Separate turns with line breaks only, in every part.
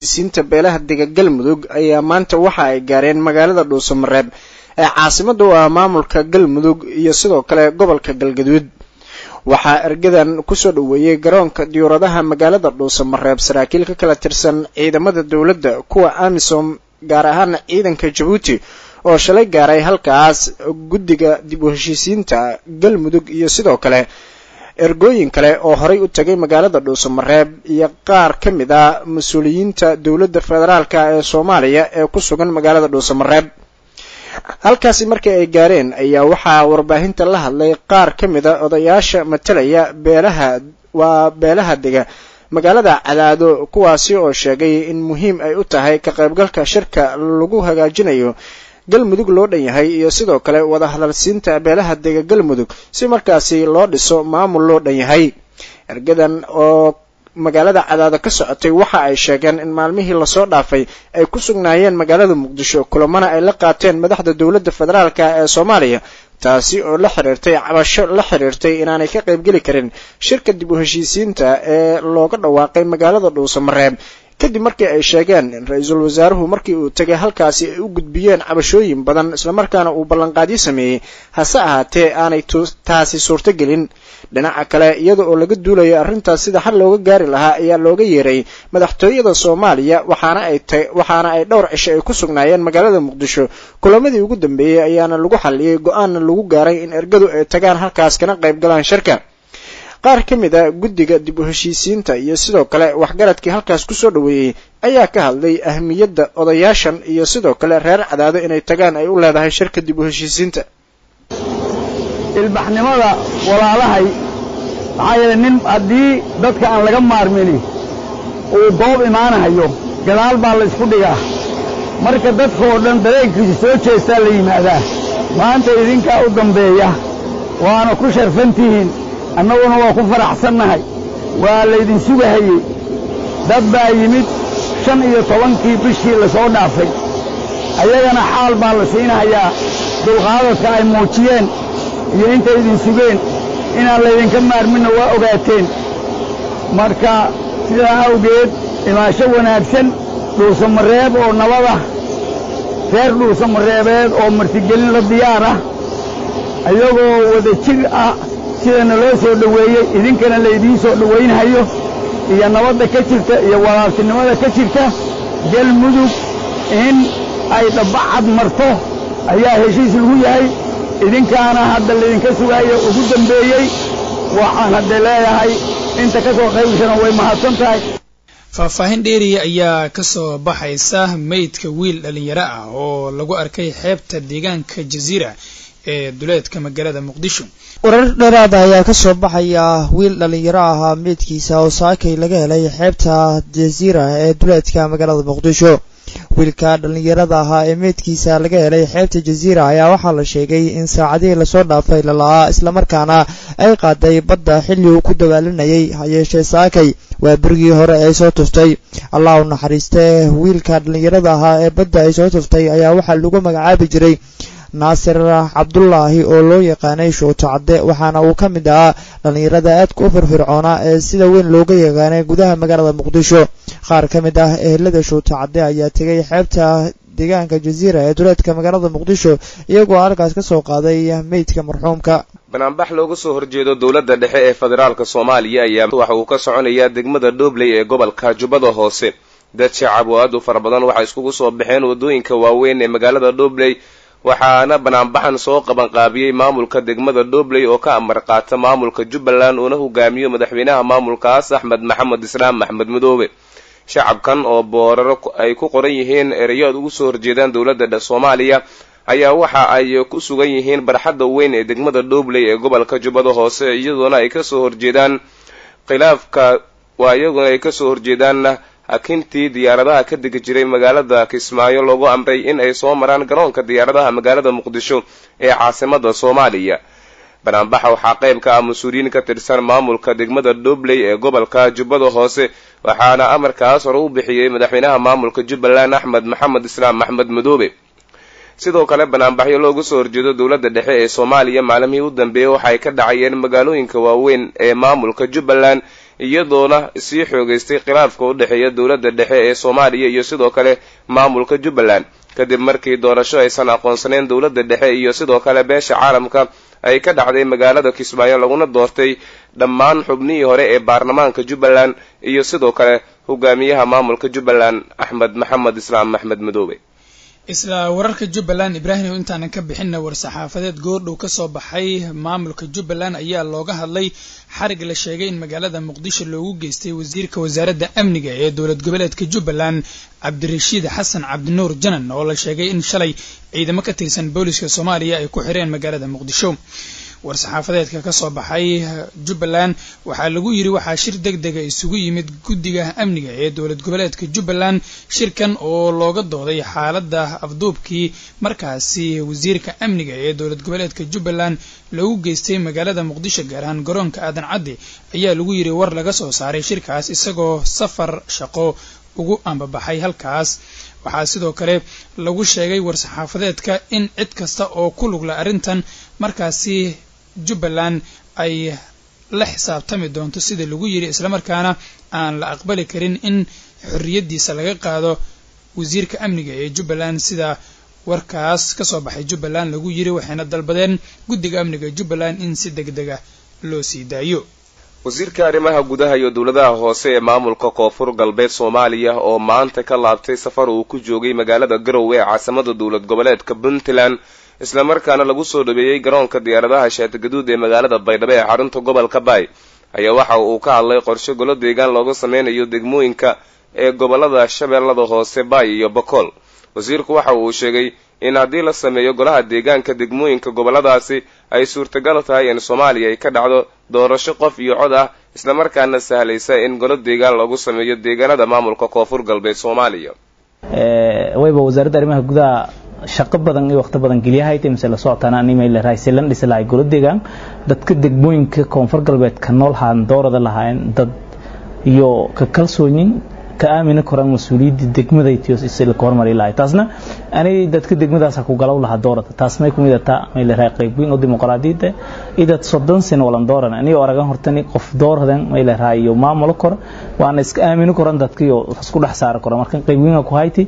siinta beelaha dega galmudug ayaa maanta waxa ay gaareen magaalada dhuusamareeb ee caasimada u ah maamulka galmudug iyo sidoo kale gobolka galgaduud waxaa ergadan kusoo dhoweeyey garoonka diyuuradaha magaalada dhuusamareeb saraakiil ka kala tirsan ciidamada dowladda kuwa amisom gaar ahaana ciidanka jabuuti oo shalay gaaray halkaas guddiga dib u heshiisiinta galmudug iyo sidoo kale ergooyin kale oo horay u tagay magaalada dhuusamareeb iyo qaar ka mid ah mas-uuliyiinta dowladda federaalka ee soomaaliya ee ku sugan magaalada dhuusamareeb halkaasi markii ay gaareen ayaa waxaa warbaahinta la hadlay qaar ka mid a odayaasha matalaya beelaha waa beelaha dega magaalada cadaado kuwaasi oo sheegay in muhiim ay u tahay ka qaybgalka shirka lagu hagaajinayo galmudug loo dhan yahay iyo sidoo kale wada hadalsiinta beelaha dega galmudug si markaasi loo dhiso maamul loo dhan yahay ergadan oo magaalada cadaado ka socotay waxa ay sheegeen in maalmihii lasoo dhaafay ay ku sugnaayeen magaalada muqdisho kulamana ay la qaateen madaxda dowladda federaalka ee soomaaliya taasi oo la xiriirtay cabasho la xiriirtay inaanay ka qaybgeli karin shirka dib u heshiisiinta ee looga dhawaaqay magaalada dhuusamareeb kadib markii ay sheegeen in ra-iisul wasaaruhu markii uu tegay halkaasi ay u gudbiyeen cabashooyin badan islamarkaana uu ballanqaadyo sameeyey hase ahaatee aanay taasi suurtogelin dhinaca kale iyada oo laga duulayo arrintaas sida xal looga gaari lahaa ayaa looga yeeray madaxtooyada soomaaliya waxaana ay waxaana ay dhowr cisho ay ku sugnaayeen magaalada muqdisho kulamadii ugu dambeeyey ayaana lagu xalliyey go-aanna lagu gaaray in ergadu ay tagaan halkaas kana qayb galaan shirka qaar ka mid a guddiga dib u heshiisiinta iyo sidoo kale waxgaradkii halkaas kusoo dhoweeyey ayaa ka hadlay ahmiyadda odayaashan iyo sidoo kale reer cadaado inay tagaan ay u leedahay shirka dib u heshiisiinta
ilbaxnimada walaalahay maxaa yeelay nin haddii dadka aan laga maarmini uu goob imaanahayo gadaal baa la ysku dhigaa marka dadka oo dhan dareenkiisa soo jeestaa la yimaadaa maanta idinkaa u dambeeya waana ku sharfantihiin annaguna waa ku faraxsannahay waa laydin sugahayey dad baa yimid shan iyo tobankii bishii la soo dhaafay ayagana xaal baa la siinahayaa dulqaadadka ay muujiyeen iyo intay idin sugeen inaan laydinka maarminna waa ogaateen marka sidaa awgeed imaasho wanaagsan dhuusamareeb oo nabada reer dhuusamareebeed oo martigelin la diyaar ah ayagoo wada jir ah sidana loo soo dhoweeyey idinkana laydiin soo dhowaynhayo iyo nabadda ka jirta iyo walaaltinimada ka jirta galmudug in ay dhabbacad marto ayaa heshiis lagu yahay idinkaana hadda laydinka sugaayo ugu dambeeyey waxaan hadda leeyahay inta ka soo qaybgashana way mahadsan tahay
faahfaahin dheeriya ayaa ka soo baxaysa meydka wiil dhallinyaro ah oo lagu arkay xeebta deegaanka jasiira ee duleedka magaalada muqdisho
warar dheeraada ayaa ka soo baxaya wiil dhallinyaro ahaa meydkiisa oo saakay laga helay xeebta jasiira ee duleedka magaalada muqdisho wiilka dhallinyarada ahaa ee meydkiisa laga helay xeebta jasiira ayaa waxaa la sheegay in saacadihii lasoo dhaafay lala'aa islamarkaana ay qaaday badda xilli uu ku dagaalanayay hayeeshee saakay waa berigii hore ay soo tuftay allah u naxariistee wiilka dhallinyarada ahaa ee badda ay soo tuftay ayaa waxaa lagu magacaabi jiray naasir cabdulaahi oo loo yaqaanay shooto cadde waxaana uu ka mid ahaa dhallinyarada aadka u firfircoonaa ee sida weyn looga yaqaanay gudaha magaalada muqdisho qaar ka mid ah ehelada shooto cadde ayaa tegay xeebta deegaanka jasiira ee duleedka magaalada muqdisho iyagoo halkaas ka soo qaaday meydka marxuumka
banaanbax looga soo horjeedo dowladda dhexe ee federaalka soomaaliya ayaa waxa uu ka soconayaa degmada dhobley ee gobolka jubbada hoose dad shacab oo aad u fara badan waxay iskugu soo baxeen waddooyinka waaweyn ee magaalada dhobley waxaana banaanbaxan soo qabanqaabiyey maamulka degmada dhobley oo ka amar qaata maamulka jubbaland uuna hogaamiyo madaxweynaha maamulkaas axmed maxamed islaam axmed madoobe shacabkan oo booraro ay ku qoran yihiin erayo aad ugu soo horjeedaan dowladda soomaaliya ayaa waxa ay ku sugan yihiin barxadda weyn ee degmada dhobley ee gobolka jubbada hoose iyadoona ay kasoo horjeedaan khilaafka waa iyaguna ay kasoo horjeedaan hakintii diyaaradaha ka degi jiray magaalada kismaayo loogu amray in ay soo maraan garoonka diyaaradaha magaalada muqdisho ee caasimada soomaaliya banaanbaxa waxaa qayb ka ah mas-uuliyiin ka tirsan maamulka degmada dhobley ee gobolka jubbada hoose waxaana amarkaas hore u bixiyey madaxweynaha maamulka jubbaland axmed maxamed islaam axmed madoobe sidoo kale banaanbaxyo loogu soo horjeedo dowladda dhexe ee soomaaliya maalmihii u dambeeyey waxaay ka dhacayeen magaalooyinka waaweyn ee maamulka jubbaland iyadoona sii xoogeystay khilaafka u dhexeeya dowladda dhexe ee soomaaliya iyo sidoo kale maamulka jubbaland kadib markii doorasho aysan aqoonsaneyn dowladda dhexe iyo sidoo kale beesha caalamka ay ka dhacday magaalada kismaayo laguna doortay dhammaan xubnihii hore ee baarlamaanka jubbaland iyo sidoo kale hogaamiyaha maamulka jubbaland axmed maxamed islaam axmed madoobe
isla wararka jubbaland ibraahim intaanan ka bixinna war-saxaafadeed goordhow ka soo baxay maamulka jubbaland ayaa looga hadlay xarig la sheegay in magaalada muqdisho loogu geystay wasiirka wasaaradda amniga ee dowlad goboleedka jubbaland cabdirashiid xasan cabdinuur janan oo la sheegay in shalay ciidamo ka tirsan booliska soomaaliya ay ku xireen magaalada muqdisho war-saxaafadeedka ka soo baxay jubbaland waxaa lagu yidhi waxaa shir deg dega isugu yimid guddiga amniga ee dowlad goboleedka jubbaland shirkan oo looga dooday xaaladda afduubkii markaasi wasiirka amniga ee dowlad goboleedka jubbaland loogu geystay magaalada muqdisho gaar ahaan garoonka aadan caddi ayaa lagu yidhi war laga soo saaray shirkaas isagoo safar shaqo ugu ambabaxay halkaas waxaa sidoo kale lagu sheegay war-saxaafadeedka in cid kasta oo ku lugla arrintan markaasi jubbaland ay la xisaabtami doonto sida lagu yidhi islamarkaana aan la aqbali karin in xorriyaddiisa laga qaado wasiirka amniga ee jubbaland sida warkaas ka soo baxay jubbaland lagu yidhi waxayna dalbadeen guddiga amniga jubbaland in si deg dega loo sii daayo
wasiirka arrimaha gudaha iyo dowladaha hoose ee maamulka koonfur galbeed soomaaliya oo maanta ka laabtay safar uu ku joogay magaalada garowe ee caasimada dowlad goboleedka puntland islamarkaana lagu soo dhaweeyey garoonka diyaaradaha shaatigaduud ee magaalada baydhabo ee xarunta gobolka baay ayaa waxa uu ka hadlay qorshe golo deegaan looga sameynayo degmooyinka ee gobolada shabeellada hoose baay iyo bokool wasiirku waxa uu sheegay in haddii la sameeyo golaha deegaanka degmooyinka goboladaasi ay suurtagal tahay in soomaaliya ay ka dhacdo doorasho qof iyo cod ah islamarkaana sahlaysa in golo deegaan lagu sameeyo deegaanada maamulka koonfur galbeed soomaaliya
wayba wasaaradda arrimaha gudaha shaqo badan iyo waqti badan geliyahayd mise la socotaan animayl raayselan dhisi lahay golo deegaan dadka degmooyinka koonfur galbeed ka nool haan doorada lahaayeen dad iyo ka kalsooyin ka aamina koraan mas-uuliyadda degmadaytiyo si la hormari lahay taasna anay dadka degmadaas ku galaw lahaa doorada taas may kumid taa may la qayb weyn oo dimuqraadiyadda idad soddon sano walan dooran aniga aragan hortani qof dooradan may la raayo maamulo kor waana iska aamino koran dadkiyo isku dhex saari karo marka qayb weyn ku hayti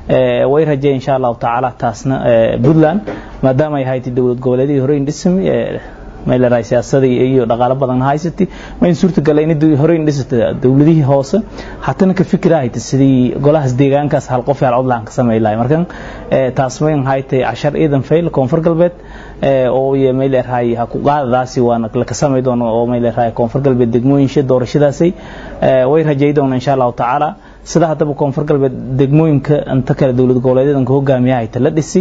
way rajay insha allahu tacaala taasna puntland maadaama ay hayti dowlad goboleedihii hore indhismi mayleedahay siyaasada iyo dhaqaalo badan haysatay ma in suurtagal in hore in dhisata dowladihii hoose hatana ka fikirahayta sidii golahaas deegaankaas hal qof hal codlaan ka sameey lahay markan taas mayn haytay cashar ciidan fail koonfur galbeed oo iyo mayleedahay ha ku qaadadaasi waana la ka samey doono oo mayleedahay koonfur galbeed degmooyinsha doorashadaasay way rajay doona insha allahu tacaala sida haddaba koonfur galbeed degmooyinka inta kale dowlad goboleedyadan ka hogaamiyahayta la dhisi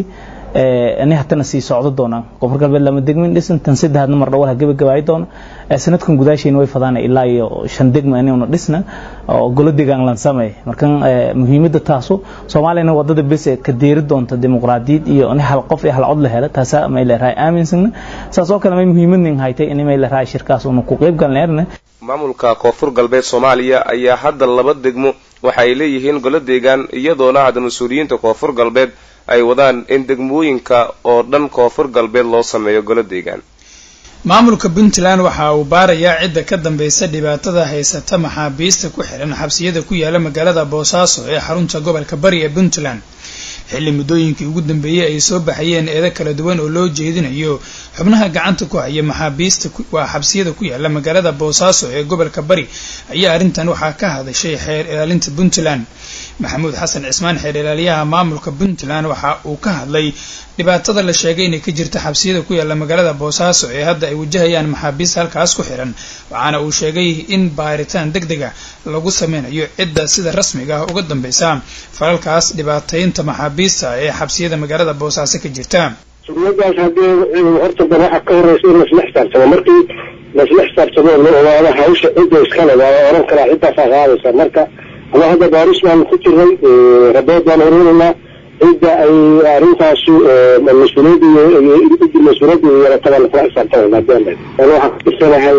ani hatana sii socdo doonaan koonfur galbeed lama degmin dhisan tan saddexaadna mar dhawal ha gabagabaay doono sanadkan gudaashayna way fadaan ilaa iyo shan degma inaynu dhisna oo golo deegaan lan sameey markan muhiimadda taasu soomaaliyana wadada bes ka deeri doonta dimuqraadiyad iyo in hal qof iyo hal cod la helo taasa may leerahay aaminsan saas oo kale may muhiimadnin haytay in may leerahay shirkaas uu ku qayb galneerna
maamulka koonfur galbeed soomaaliya ayaa hadda laba degmo waxa ay leeyihiin golo deegaan iyadoona hadda mas-uuliyiinta koonfur galbeed ay wadaan in degmooyinka oo dhan koonfur galbeed loo sameeyo golo deegaan
maamulka puntland waxa uu baarayaa cidda ka dambaysa dhibaatada haysata maxaabiista ku xihan xabsiyada ku yaala magaalada boosaaso ee xarunta gobolka bari ee puntland xilli muddooyinkii ugu dambeeyey ay soo baxayeen eedo kala duwan oo loo jeedinayo xubnaha gacanta ku haya maxaabiista waa xabsiyada ku yaala magaalada boosaaso ee gobolka bari ayaa arrintan waxaa ka hadashay xeer ilaalinta puntland maxamuud xasan cismaan xeer ilaaliyaha maamulka puntland waxa uu ka hadlay dhibaatada la sheegay inay ka jirta xabsiyada ku yaala magaalada boosaaso ee hadda ay wajahayaan maxaabiista halkaas ku xihan waxaana uu sheegay in baaritaan deg dega lagu sameynayo cidda sida rasmiga ah uga dambeysa falalkaas dhibaataynta maxaabiista ee xabsiyada magaalada boosaaso ka jirta
sugnadaas haddii horta ba waxa ka horeysa in laisla xisaabtamo markii laisla xisaabtamo la ogaado hawsha cidda iskale waa oran karaa ciddaasaa qaadaysa marka ama hadda baaris baanu ku jiray rabood baan ururinaa cidda ay arrintaasu mas-uuliyadda mas-uuliyadda yeelatabaa lakula xisaabtamana hadii an waxaan kutisanahay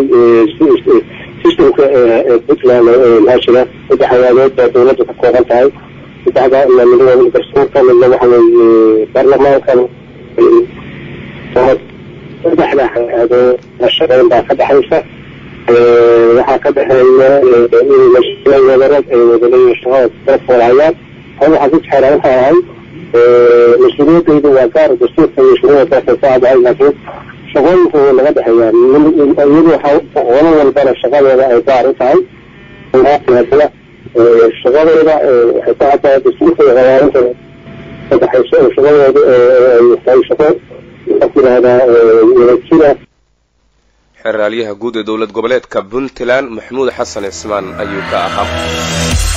systemka puntland maxaa jira saddex hayaadood baa dawladda ka kooban tahay saddexda midna garsoorka midna waxa weeye baarlamaankan saddexda hay-adood shaqeyn baa ka dhexaysa waxaa ka dhexeeya in wadareed ay wadaleeyihin shaqada dadkoolahayaan hal waxaa ku jexeera waxay ahay mas-uuliyadaydu waa gaar dastuurka iyo shuruuda dalka ku caddahay laakiin shaqooyinku laga dhexeeyaan iyadu waxa qolo walbana shaqadeeda ay gaar u tahay haddana shaqadeeda waxay ku caddahay dastuurka iyo qawaaninta ka dhexayso oo shaqadeedu ay tahay shaqo waxaa ku yidhahdaa wadajira
xeraalyaha guud ee dowlad goboleedka puntland maxamuud xasan cismaan ayuu ka ahaa